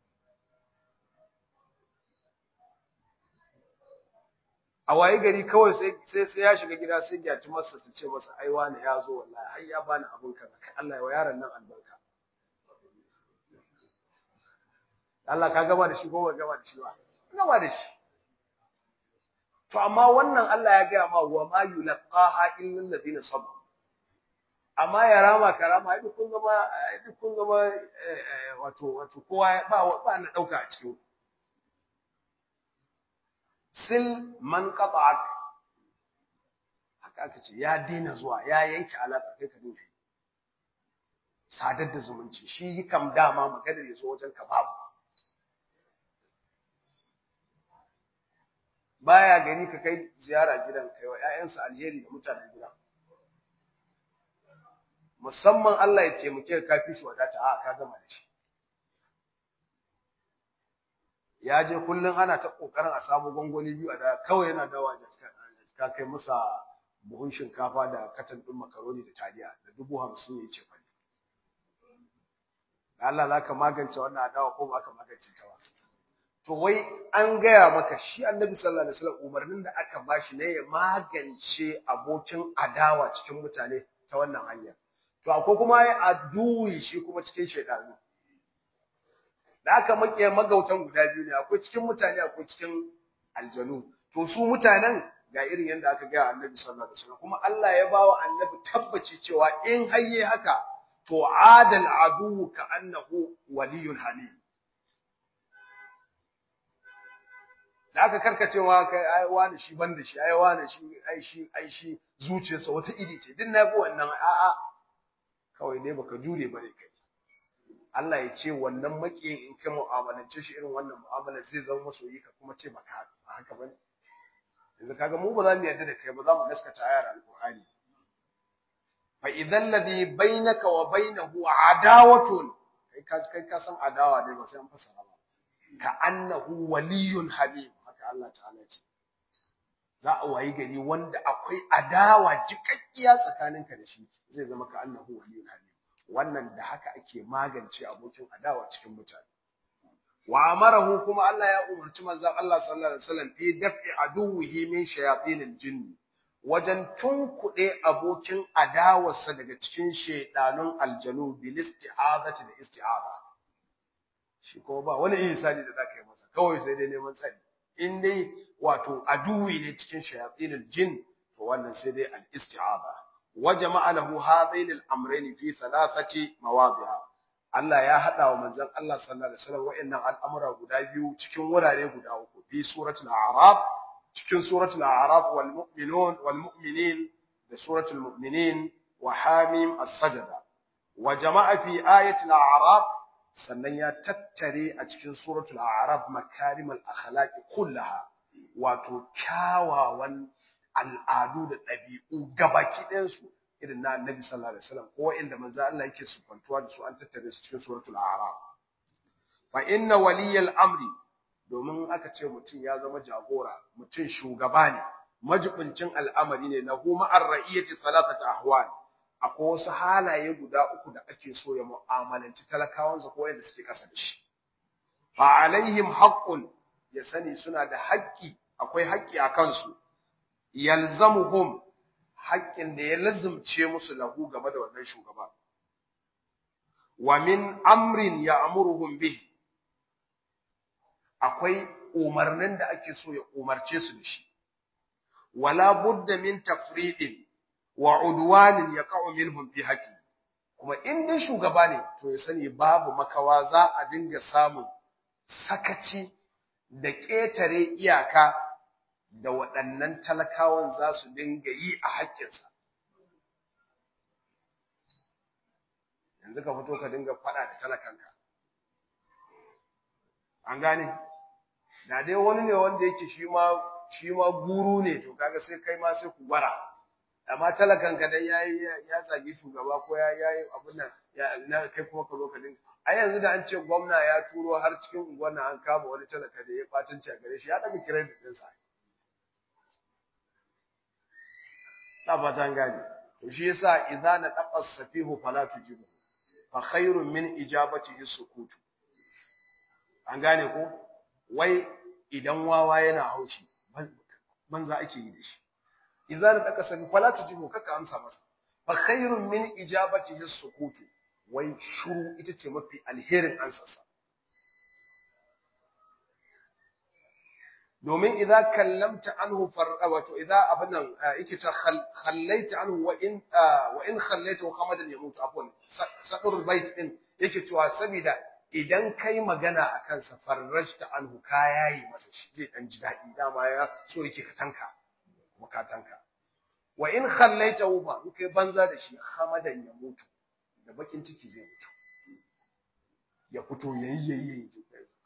a waye gari kawai sai sai sai ya shiga gida sai ya ci masa ta ce masa ai wani ya zo wallahi har ya bani abun kaza kai Allah ya wa yaron nan albarka Allah ka gama da shi ko ba gama da shi ba gama da shi To amma wannan Allah ya gaya ma wa ma yulqaha illa alladhina sabaru. Amma ya rama karama ai kun zama ai kun zama wato wato kowa ba ba na dauka a cikin. Sil man qata'ak. Haka aka ce ya dina zuwa ya yanke alaka kai ka dinga yi. Sadar da zumunci shi kam dama maganar ya zo wajen ka babu. baya gani ka kai ziyara gidan kai wa ƴaƴansa alheri da mutanen gida musamman Allah ya ce muke ka fi shi wadata a ka gama da shi ya je kullun ana ta kokarin a samu gongoni biyu a da kawai yana dawa ka kai masa buhun shinkafa da katan din makaroni da taliya da dubu hamsin ya ce fani Allah za ka magance wannan adawa ko ba ka magance ta ba to wai an gaya maka shi annabi sallallahu alaihi wasallam umarnin da aka bashi ne ya magance abokin adawa cikin mutane ta wannan hanyar to akwai kuma ya aduwi shi kuma cikin shaidanu da aka make magautan guda biyu ne akwai cikin mutane akwai cikin aljanu to su mutanen ga irin yadda aka gaya annabi sallallahu alaihi wasallam kuma Allah ya bawa annabi tabbaci cewa in hayye haka to adal adu ka annahu waliyul halim da aka karkacewa kai ai wani shi banda shi ai wani shi ai shi ai shi zuciyarsa wata iri ce din na ga wannan a'a kawai dai baka jure bane kai Allah ya ce wannan makiyin in ka mu'amalance shi irin wannan mu'amalar zai zama masoyi ka kuma ce baka haka bane yanzu kaga mu ba za mu yarda da kai ba za mu gaskata ayar alqur'ani fa idan ladhi bainaka wa bainahu adawatun kai ka kai ka san adawa dai ba sai an fasara ba ka annahu waliyun habib haka Allah ta'ala ce za a wayi gari wanda akwai adawa jikakkiya tsakaninka da shi zai zama ka annahu waliyun habib wannan da haka ake magance abokin adawa cikin mutane wa amarahu kuma Allah ya umarci manzon Allah sallallahu alaihi wasallam fi daf'i aduwwihi min shayatinil jinn wajen tunkuɗe abokin adawarsa daga cikin shaidanun aljanu bil isti'azati da isti'aza shi kuma ba wani ihsani da zaka yi masa kawai sai dai neman tsari in dai wato aduwi ne cikin shayatinil jinn to wannan sai dai al isti'aza wa jama'a lahu hadain al amrayn fi thalathati mawadi'a Allah ya hada wa manzon Allah sallallahu alaihi wasallam wa'annan al'amura guda biyu cikin wurare guda uku fi suratul a'raf cikin suratul a'raf wal mu'minun wal mu'minin da suratul mu'minin wa hamim as-sajda wa jama'a fi ayatil a'raf sannan ya tattare a cikin suratul a'raf makarimal akhlaq kullaha wato kyawawan al'adu da ɗabi'u gabaki ɗayan su irin na annabi sallallahu alaihi wasallam ko inda manzo Allah yake sufantuwa da su an tattare su cikin suratul a'raf fa inna waliyal amri domin aka ce mutum ya zama jagora mutum shugaba ne majibincin al'amari ne na huma ar-ra'iyati thalathata ahwal akwai wasu halaye guda uku da ake so ya mu'amalanci talakawansa ko yadda suke kasa da shi fa alaihim haqqun ya sani suna da haƙƙi akwai haƙƙi a kansu yalzamuhum haƙƙin da ya lazumce musu lahu game da wannan shugaba wa min amrin ya'muruhum bihi akwai umarnin da ake so ya umarce su da shi wala budda min tafridin wa udwanin yaqa'u minhum fi haqqi kuma in dai shugaba ne to ya sani babu makawa za a dinga samun sakaci da ƙetare iyaka da waɗannan talakawan za su dinga yi a haƙƙinsa yanzu ka fito ka dinga faɗa da talakanka an gane da dai wani ne wanda yake shi ma shi ma guru ne to kaga sai kai ma sai ku gwara amma talakan ka dan yayi ya zagi shugaba ko ya yayi abin nan ya na kai kuma ka zo ka dinga a yanzu da an ce gwamna ya turo har cikin unguwar nan an kama wani talaka da ya batunci a gare shi ya daga credit din sa ta fatan gani to shi yasa idza na taqas safihu fala tujibu fa khairun min ijabatihi sukutu an gane ko wai idan wawa yana haushi banza ake yi da shi idan da aka sani fala tujibu kaka amsa masa fa khairun min ijabatihi sukutu wai shuru ita ce mafi alherin ansarsa domin idza kallamta anhu farqa wato idza abinan yake ta khallaita anhu wa in wa in khallaita hamadan yamutu afwan sadur bait din yake cewa saboda idan kai magana a kansa farrashta anhu ka yayi masa shi zai dan ji daɗi dama ya so yake ka tanka bukatanka wa in khallaitahu ba in kai banza da shi hamadan ya mutu da bakin ciki zai mutu ya fito yayi yayi yayi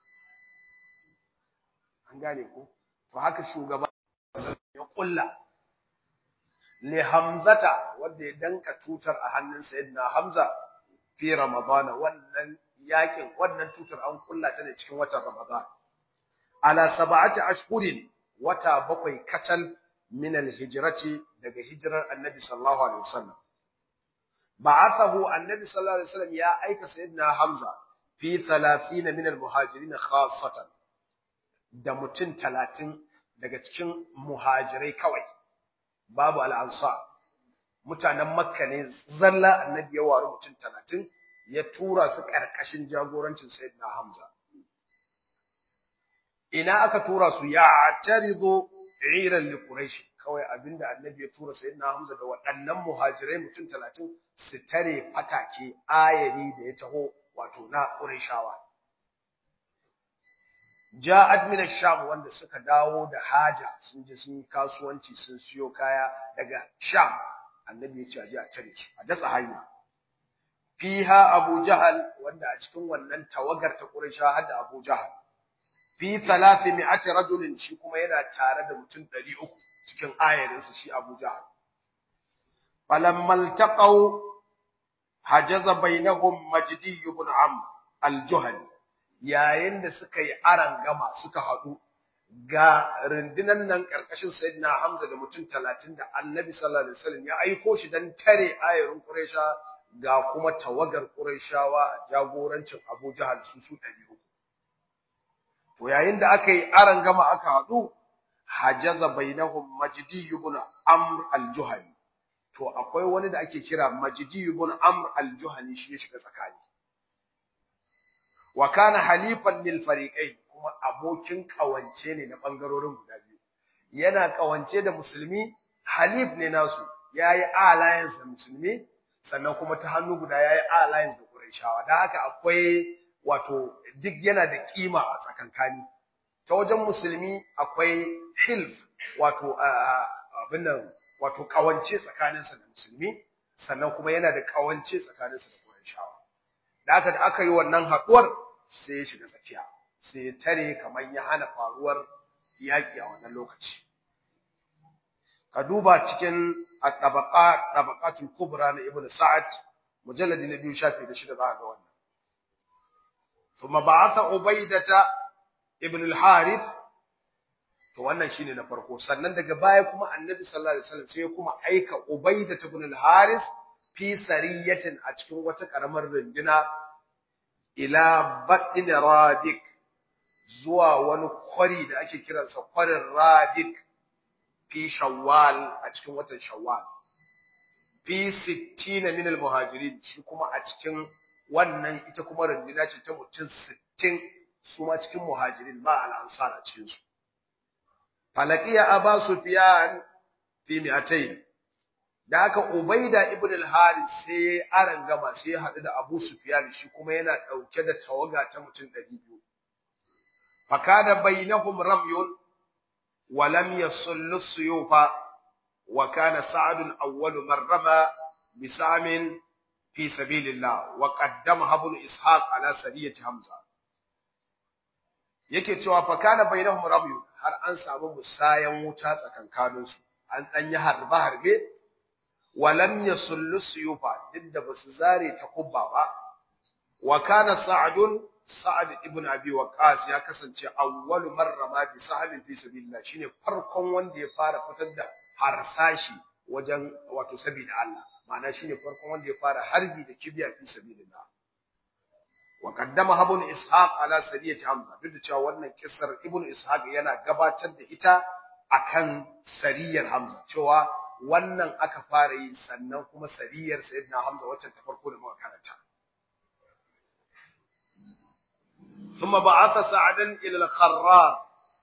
an gane ko to haka shugaba ya kulla li hamzata wanda ya danka tutar a hannun sayyidina hamza fi ramadana wannan yakin wannan tutar an kulla ta ne cikin watan Ramadan ala sab'ati ashhurin wata bakwai kacal min alhijrati daga hijirar annabi sallallahu alaihi wasallam ba'athahu annabi sallallahu alaihi wasallam ya aika sayyidina hamza fi 30 min almuhajirin khassatan da mutum 30 daga cikin muhajirai kawai babu al-ansar mutanen makka ne zalla annabi ya waru mutum 30 ya tura su ƙarƙashin jagorancin Sayyidina Hamza. Ina aka tura su ya tarizo iran li Quraish kawai abinda Annabi ya tura Sayyidina Hamza da waɗannan muhajirai mutum talatin su tare fatake ayari da ya taho wato na Qurayshawa. Ja'ad min sham wanda suka dawo da haja sun je sun yi kasuwanci sun siyo kaya daga Sham. Annabi ya ce a je a tare su a datsa hanya. fiha Abu Jahal wanda a cikin wannan tawagar ta Quraysha har da Abu Jahal fi 300 rajulin shi kuma yana tare da mutum 300 cikin ayarin su shi Abu Jahal falammal taqaw hajaza bainahum Majdi ibn Am al-Juhani yayin da suka yi aran gama suka hadu ga rundunan nan karkashin Sayyidina Hamza da mutum 30 da Annabi sallallahu alaihi wasallam ya aiko shi dan tare ayarin Quraysha ga kuma tawagar Qurayshawa a jagorancin Abu Jahal su su 300 to yayin da aka yi aran gama aka hadu hajaza bainahum Majdi ibn Amr al-Juhani to akwai wani da ake kira Majdi ibn Amr al-Juhani shi ya shiga tsakani wa kana halifan lil fariqain kuma abokin kawance ne na bangarorin guda biyu yana kawance da musulmi halif ne nasu yayi alliance da musulmi sannan kuma ta hannu guda yayi alliance da Qurayshawa dan haka akwai wato duk yana da kima a tsakankani ta wajen musulmi akwai hilf wato abin nan wato kawance tsakaninsa da musulmi sannan kuma yana da kawance tsakaninsa da Qurayshawa da aka da aka yi wannan haduwar sai ya shiga tsakiya sai ya tare kamar ya hana faruwar yaki a wannan lokaci ka duba cikin at-tabaqat tabaqatul kubra na ibnu sa'ad mujalladi na biyu shafi da shida za ga wannan thumma ba'atha ubaydata ibn al-harith to wannan shine na farko sannan daga baya kuma annabi sallallahu alaihi wasallam sai kuma aika ubayda ibn al-harith fi sariyatin a cikin wata karamar runduna ila badin radik zuwa wani kwari da ake kiransa kwarin radik fi shawwal a cikin watan shawwal fi 60 min al-muhajirin shi kuma a cikin wannan ita kuma runduna ce ta mutum 60 su ma cikin muhajirin ba al-ansar a cikin su falakiya aba sufyan fi mi'atayn da haka ubaida ibn al-harith sai aran gama sai ya hadu da abu sufyan shi kuma yana dauke da tawaga ta mutum 200 fakada bainahum ramyun wa lam yasullu suyufa wa kana sa'd awwal man rama bisamin fi sabilillah wa qaddama ibn ishaq ala sariyati hamza yake cewa fa kana bainahum ramyu har an samu musayan wuta tsakankanin su an dan yi harba harbe walam yasullu suyufa duk da basu zare ta kubba ba wa kana sa'dun sa'ad ibn abi waqas ya kasance awwalu marra ma bi sahabin fi sabilillah shine farkon wanda ya fara fitar da harsashi wajen wato sabida Allah ma'ana shine farkon wanda ya fara harbi da kibiya fi sabilillah وقدمها ابن اسحاق على سريه حمزه duk da cewa wannan kissar ibn ishaq yana gabatar da ita akan sariyar hamza cewa wannan aka fara yi sannan kuma sariyar sayyidina hamza wacce ta farko da muka karanta ثم بعث سعدا الى الخرار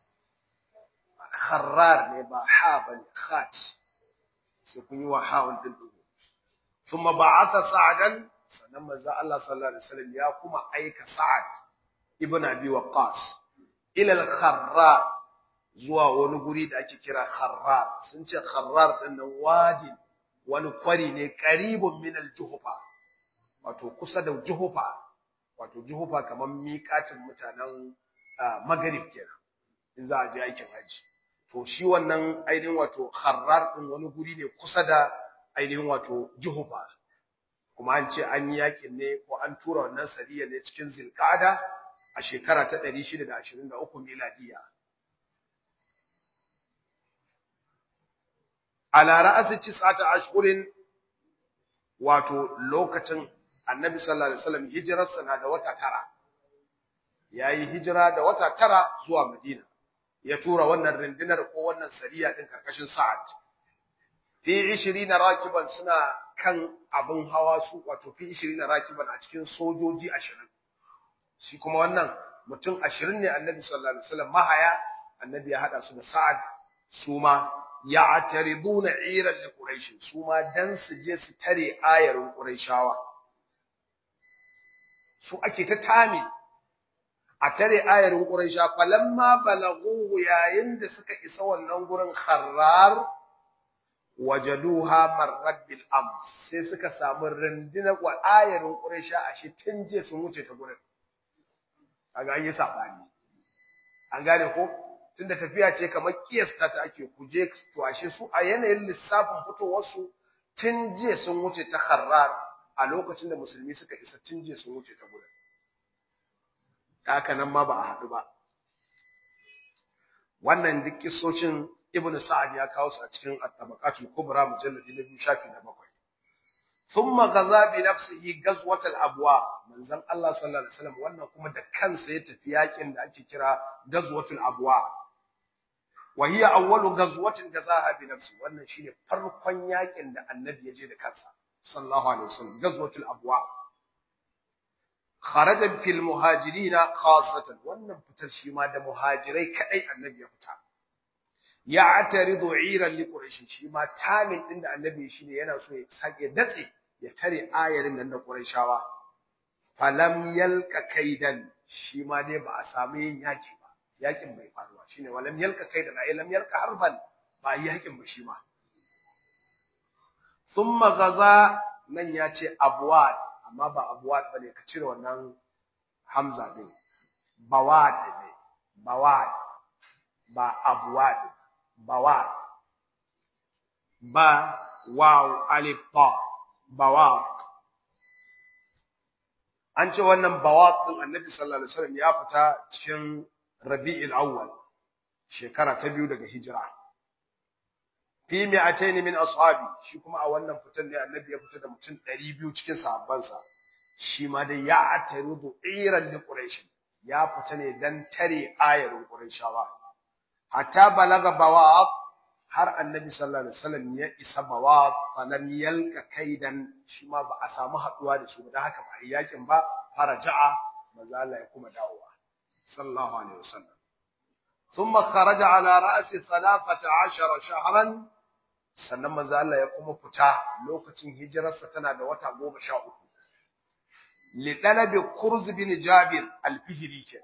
خرار ne ba ha bane khat sai kun yi wa ha'un din ثم بعث سعدا sannan manzo Allah sallallahu alaihi wasallam ya kuma aika Sa'ad ibn Abi Waqqas ila al-Kharrar zuwa wani guri da ake kira Kharrar sun ce Kharrar din nan wadi wani kwari ne qaribun min al-Juhfa wato kusa da Juhfa wato Juhfa kaman miƙatin mutanen Maghrib kenan in za a je aikin haji to shi wannan ainihin wato Kharrar din wani guri ne kusa da ainihin wato Juhfa kuma an ce an yi yakin ne ko an tura wannan sariya ne cikin zilkada a shekara ta 623 miladiya ala ra'asi tis'ata ashhurin wato lokacin annabi sallallahu alaihi wasallam hijirarsa na da wata tara yayi hijira da wata tara zuwa madina ya tura wannan rundunar ko wannan sariya din karkashin sa'ad fi 20 rakiban suna kan abin hawa su wato fi 20 rakiban a cikin sojoji 20 shi kuma wannan mutum 20 ne annabi sallallahu alaihi wasallam mahaya annabi ya hada su da sa'ad su ma ya'tariduna iran li quraish su ma dan su je su tare ayarin quraishawa su ake ta tami a tare ayarin quraisha falamma balaghu yayin da suka isa wannan gurin kharrar wajaduha marrat bil ams sai suka samu rundunar wa ayarin quraisha ashe tun je sun wuce ta gurin kaga an yi sabani an gane ko tunda tafiya ce kamar kiyasta ta ake kuje to ashe su a yanayin lissafin fitowar su tun je sun wuce ta kharrar a lokacin da musulmi suka isa tun je sun wuce ta gurin haka nan ma ba a haɗu ba wannan duk kissocin ibnu sa'ad ya kawo su a cikin at-tabaqatul kubra mujalladi na biyu shafi na bakwai thumma gaza bi nafsihi ghazwat al-abwa manzon Allah sallallahu alaihi wasallam wannan kuma da kansa ya tafi yakin da ake kira ghazwatul abwa wa hiya awwalu ghazwatin gazaha bi nafsi wannan shine farkon yakin da annabi ya je da kansa sallallahu alaihi wasallam ghazwatul abwa kharaja fil muhajirina khassatan wannan fitar shi ma da muhajirai kadai annabi ya fita ya ataridu iran li quraish shi ma tamin din da annabi shine yana so ya sake datse ya tare ayarin nan da quraishawa falam yalka kaidan shi ma dai ba a samu yin yaki ba yakin bai faruwa shine walam yalka kaidan ay lam yalka harban ba yakin ba shi ma thumma gaza nan ya ce abwad amma ba abwad bane ka cire wannan hamza din bawad ne bawad ba abwad bawad ba waw alif ta bawad an ce wannan bawad din annabi sallallahu alaihi wasallam ya fita cikin rabi'il awwal shekara ta biyu daga hijira fi mi'atayn min ashabi shi kuma a wannan fitan ne annabi ya fita da mutum 200 cikin sahabbansa shi ma dai ya ataridu iran li quraish ya fita ne dan tare ayarin qurayshawa hatta balaga bawab har annabi sallallahu alaihi wasallam ya isa bawab falam yalka kaidan shi ma ba a samu haduwa da shi ba dan haka ba yakin ba faraja'a manzo Allah ya kuma dawowa sallallahu alaihi wasallam ثم خرج على رأس ثلاثة عشر شهرا sannan manzo Allah ya kuma fita lokacin hijirarsa tana da wata goma sha uku li dalabi kurz bin jabir al-fihri ke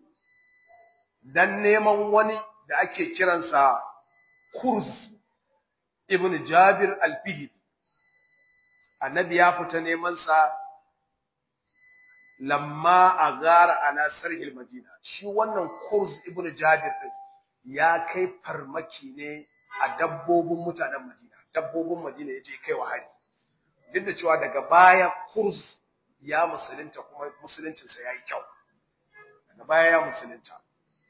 dan neman wani da ake kiransa kurz ibn jabir al-fihri annabi ya fita neman sa lamma agara ala sarhil madina shi wannan kurz ibn jabir din ya kai farmaki ne a dabbobin mutanen Madina, dabbobin Madina ya je kai wa hari. Duk da cewa daga baya Kurs ya musulunta kuma musuluncinsa ya yi kyau. Daga baya ya musulunta.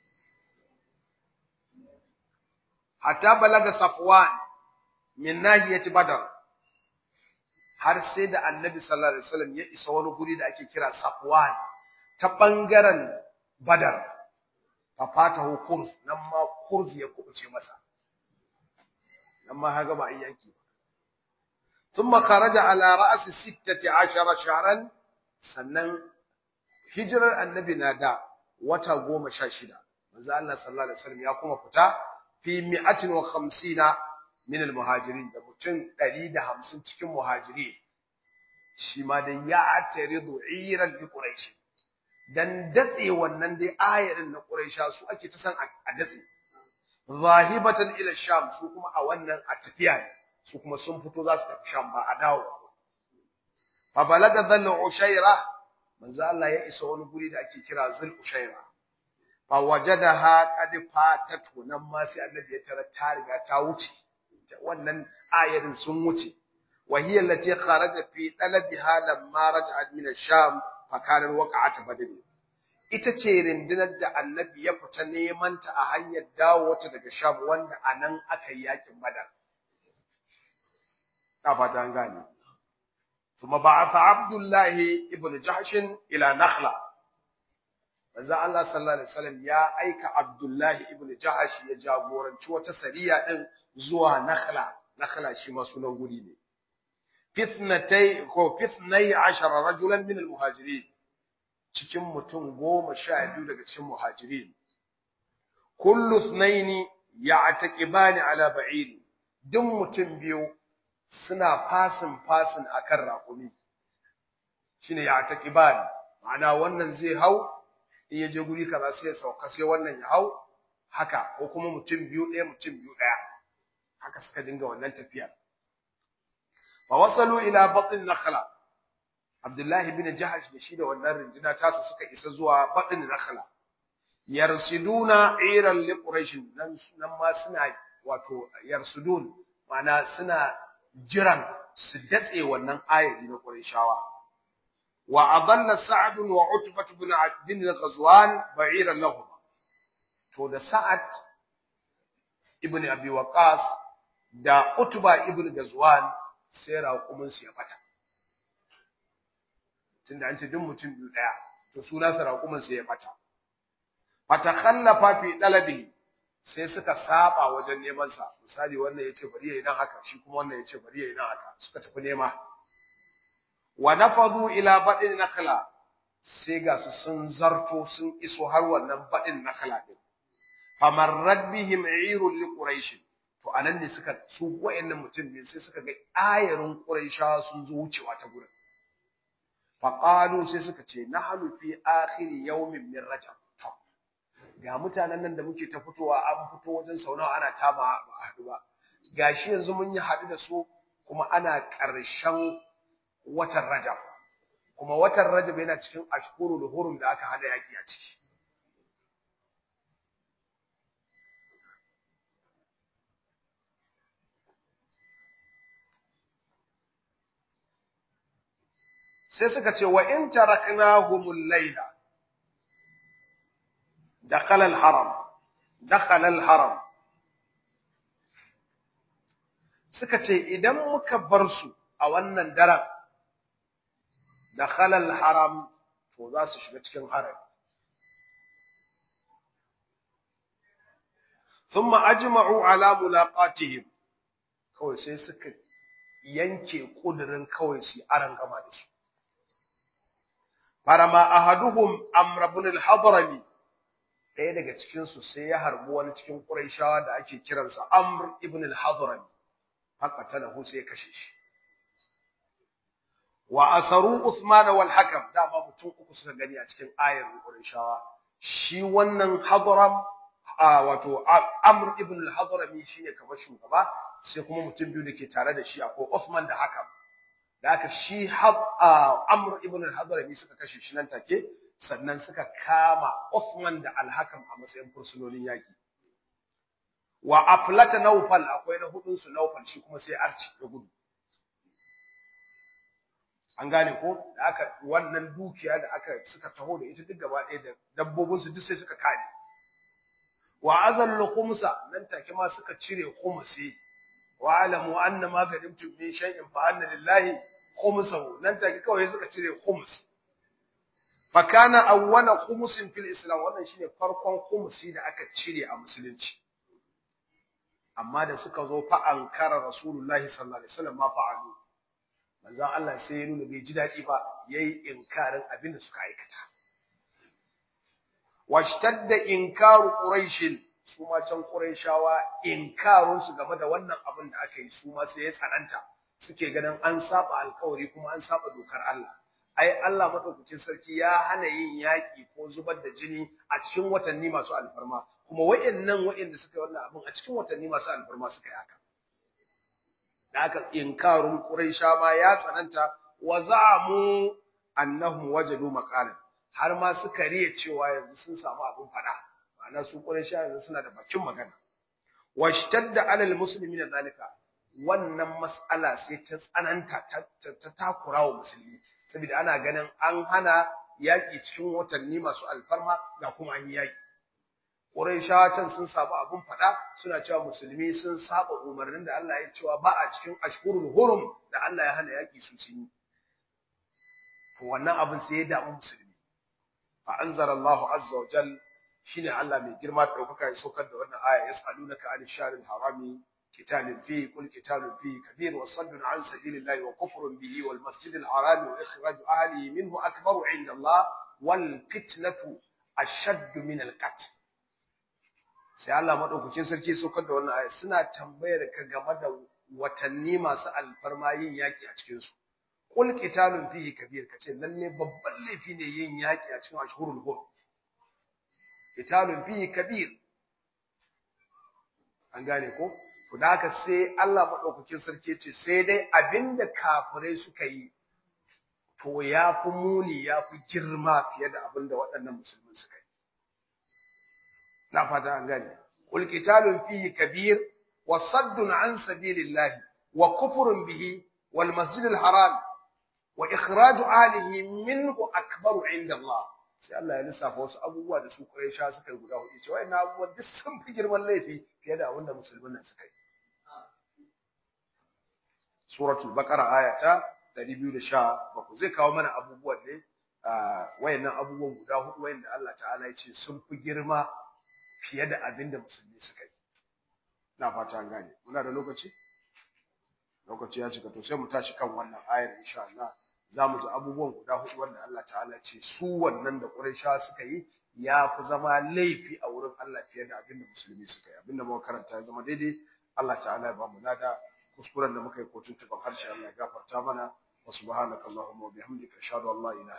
Hatta balaga Safwan min nahiyati Badar. Har sai da Annabi sallallahu alaihi wasallam ya isa wani guri da ake kira Safwan ta bangaren Badar. Fa fatahu Kurs nan ma Kurs ya kubuce masa. amma haga ba an yaki ba thumma kharaja ala ra's 16 shahran sannan hijirar annabi na da wata 16 manzo Allah sallallahu alaihi wasallam ya kuma fita fi 150 min almuhajirin da mutum 150 cikin muhajiri shi ma dai ya taridu iran bi quraish dan datse wannan dai ayarin na quraisha su ake ta san a datse zahibatan ila sham su kuma a wannan a tafiya ne su kuma sun fito za su tafi sham ba a dawo ba fa balaga dhal ushaira manzo Allah ya isa wani guri da ake kira zul ushaira fa wajadaha qad fatat nan ma sai annabi ya tara ta riga ta wuce wannan ayarin sun wuce wa hiya allati kharaja fi talabiha lamma raja'at min ash-sham fa kana waqa'at badr ita ce rundunar da annabi ya fita neman ta a hanyar dawo ta daga Sham wanda a nan aka yi yakin Badar. Ta fata an gane. Kuma ba'atha Abdullahi ibn Jahsh ila Nakhla. Manzo Allah sallallahu alaihi wasallam ya aika Abdullahi ibn Jahsh ya jagoranci wata sariya din zuwa Nakhla. Nakhla shi ma sunan guri ne. Fitnatai ko fitnai ashara rajulan min al-muhajirin. cikin mutum goma sha biyu daga cikin muhajirin. Kullu thnaini ya'taqibani ala ba'iri. Duk mutum biyu suna fasin fasin akan raƙumi. Shine ya'taqibani. Ma'ana wannan zai hau in ya je guri kaza sai ya sauka sai wannan ya hau haka ko kuma mutum biyu ɗaya mutum biyu ɗaya. Haka suka dinga wannan tafiya. Fa wasalu ila batn nakhla Abdullahi bin Jahash da shi da wannan rinduna tasa suka isa zuwa baɗin Nakhla. Yarsiduna iran li Quraysh nan nan ma suna wato yarsudun mana suna jiran su datse wannan ayati na Qurayshawa. Wa adalla Sa'd wa Utbah ibn bin Ghazwan ba'iran lahum. To da Sa'ad ibn Abi Waqqas da Utbah ibn Ghazwan sai raƙumin su ya bata. tunda an ce duk mutum biyu daya to suna sarakuman sai ya bata fatakhallafa fi dalabi sai suka saba wajen neman sa misali wannan yace bari yayi nan haka shi kuma wannan yace bari yayi nan haka suka tafi nema wa nafadu ila badin nakhla sai ga su sun zarto sun iso har wannan badin nakhla din famarrat bihim irul li quraish to anan ne suka su wayannan mutum ne sai suka ga ayarin quraisha sun zo wucewa ta gurin faƙalu sai suka ce na hannu fi akhiri yawmin min rajab ga mutanen nan da muke ta fitowa an fito wajen sau nawa ana tama ba a haɗu ba gashi yanzu mun yi haɗu da su kuma ana ƙarshen watan rajab kuma watan rajab yana cikin ashkuru da hurum da aka hada yaki a ciki sai suka ce wa in taraknahumul layla dakhala al-haram dakhala al-haram suka ce idan muka bar su a wannan daren dakhala al-haram to za su shiga cikin haram thumma ajma'u ala mulaqatihim kawai sai suka yanke kudirin kawai su aran gama da su farama ahaduhum amr ibn al-hadrami ɗaya daga cikin su sai ya harbi wani cikin quraishawa da ake kiransa amr ibn al-hadrami haka talahu sai ya kashe shi wa asaru uthman wal hakam dama mutum uku suka gani a cikin ayar quraishawa shi wannan hadram wato amr ibn al-hadrami shine kamar shugaba sai kuma mutum biyu da ke tare da shi akwai uthman da hakam da aka shi Amr ibn al-Hadrami suka kashe shi nan take sannan suka kama Uthman da al-Hakam a matsayin fursunonin yaki wa aflata Nawfal akwai na hudun su Nawfal shi kuma sai arci da gudu an gane ko da aka wannan dukiya da aka suka taho da ita duk gaba ɗaya da dabbobin su duk sai suka kare wa azallu khumsa nan take ma suka cire khumsi wa'alamu anna ma ganimtum min shay'in fa anna lillahi khumsahu nan take kawai suka cire khums fa kana awwala khumsin fil islam wannan shine farkon khumsi da aka cire a musulunci amma da suka zo fa ankara rasulullahi sallallahu alaihi wasallam ma fa'alu manzon Allah sai ya nuna bai ji dadi ba yayi inkarin abin da suka aikata washtadda inkaru quraish su ma can Qurayshawa inkarun su game da wannan abin da aka yi su ma sai ya tsananta suke ganin an saba alkawari kuma an saba dokar Allah ai Allah madaukakin sarki ya hana yin yaki ko zubar da jini a cikin watanni masu alfarma kuma wayannan wayanda suka yi wannan abin a cikin watanni masu alfarma suka yi haka da aka inkarun Quraysha ma ya tsananta wa za'amu annahum wajadu maqalan har ma suka riya cewa yanzu sun samu abin fada ma'ana su Quraysha yanzu suna da bakin magana washtadda alal muslimina zalika wannan mas'ala sai ta tsananta ta takura wa musulmi saboda ana ganin an hana yaki cikin watanni masu alfarma ga kuma an yaki Quraysha can sun samu abun fada suna cewa musulmi sun saba umarnin da Allah ya cewa ba a cikin ashhurul hurum da Allah ya hana yaki su sun to wannan abin sai ya damu musulmi fa anzara Allahu azza wa jalla shine Allah mai girma da daukaka ya saukar da wannan aya yasalunaka an sharil harami qitalun fi kul qitalun fi kabir wa saddun an sabilillahi wa kufrun bihi wal masjidil harami wa ikhraju ahlihi minhu akbaru inda Allah wal fitnatu ashadd min al qatl sai Allah madaukakin sarki saukar da wannan aya suna tambayar ka game da watanni masu alfarma yin yaki a cikin su kul qitalun fihi kabir kace lalle babban laifi ne yin yaki a cikin ashhurul hurum qitalun fihi kabir an gane ko to da haka sai Allah madaukakin sarki ce sai dai abinda kafirai suka yi to ya fi muni ya fi girma fiye da abinda waɗannan musulmin suka yi na fata an gane qul qitalun fihi kabir wa saddun an sabilillahi wa kufrun bihi wal masjidil haram wa ikhraju ahlihi minhu akbaru inda Allah sai Allah ya lissafa wasu abubuwa da su Quraysha suka yi guda hudu cewa ina abubuwan duk sun fi girman laifi fiye da abin da musulmin nan suka yi suratul baqara aya ta 217 zai kawo mana abubuwan ne wayannan abubuwan guda hudu wayanda Allah ta'ala ya ce sun fi girma fiye da abin da musulmi suka yi ina fata an gane muna da lokaci lokaci ya cika to sai mu tashi kan wannan ayar insha Allah za mu ji abubuwan guda hudu wanda Allah ta'ala ce su wannan da Qurayshawa suka yi ya fi zama laifi a wurin Allah fiye da abin da musulmi suka yi abin da muka karanta ya zama daidai Allah ta'ala ya ba mu lada kuskuren da muka yi ko tuntuban harshe Allah ya gafarta mana wa subhanakallahumma wa bihamdika ashhadu an la ilaha